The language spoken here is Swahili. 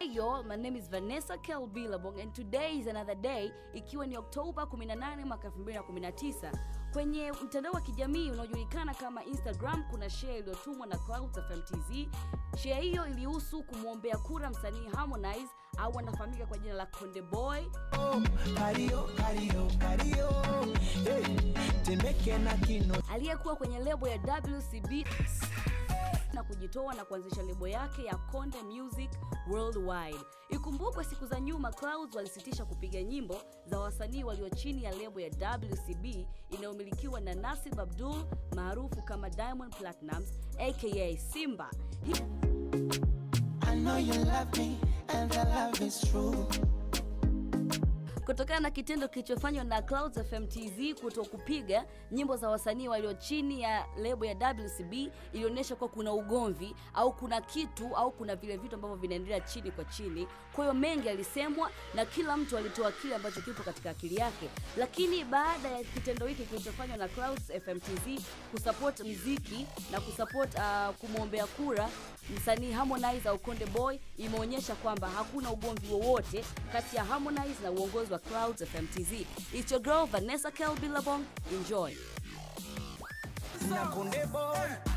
Hey y'all, my name is Vanessa Kel Billabong and today is another day ikiwa ni Oktoba 18 mwaka 2019. Kwenye mtandao wa kijamii unaojulikana kama Instagram kuna share iliyotumwa na Clouds FM TZ. Share hiyo ilihusu kumwombea kura msanii Harmonize au anafahamika kwa jina la Konde Boy Kario, kario, kario. Hey, Temeke na kino aliyekuwa kwenye lebo ya WCB na kujitoa na kuanzisha lebo yake ya Konde Music Worldwide. Ikumbukwe siku za nyuma Clouds walisitisha kupiga nyimbo za wasanii walio chini ya lebo ya WCB inayomilikiwa na Nasib Abdul maarufu kama Diamond Platnumz aka Simba. Hii I know you love me and the love is true. kutokana na kitendo kilichofanywa na Clouds FM TZ kuto kupiga nyimbo za wasanii walio chini ya lebo ya WCB ilionyesha kuwa kuna ugomvi au kuna kitu au kuna vile vitu ambavyo vinaendelea chini kwa chini. Kwa hiyo mengi alisemwa na kila mtu alitoa kile ambacho kipo katika akili yake, lakini baada ya kitendo hiki kilichofanywa na Clouds FM TZ kusupport mziki na kusupport uh, kumwombea kura msanii Harmonize au Konde Boy imeonyesha kwamba hakuna ugomvi wowote kati ya Harmonize na uongozi wa Clouds FM TZ. It's your girl Vanessa Kel Billabong. Enjoy. Na Konde boy,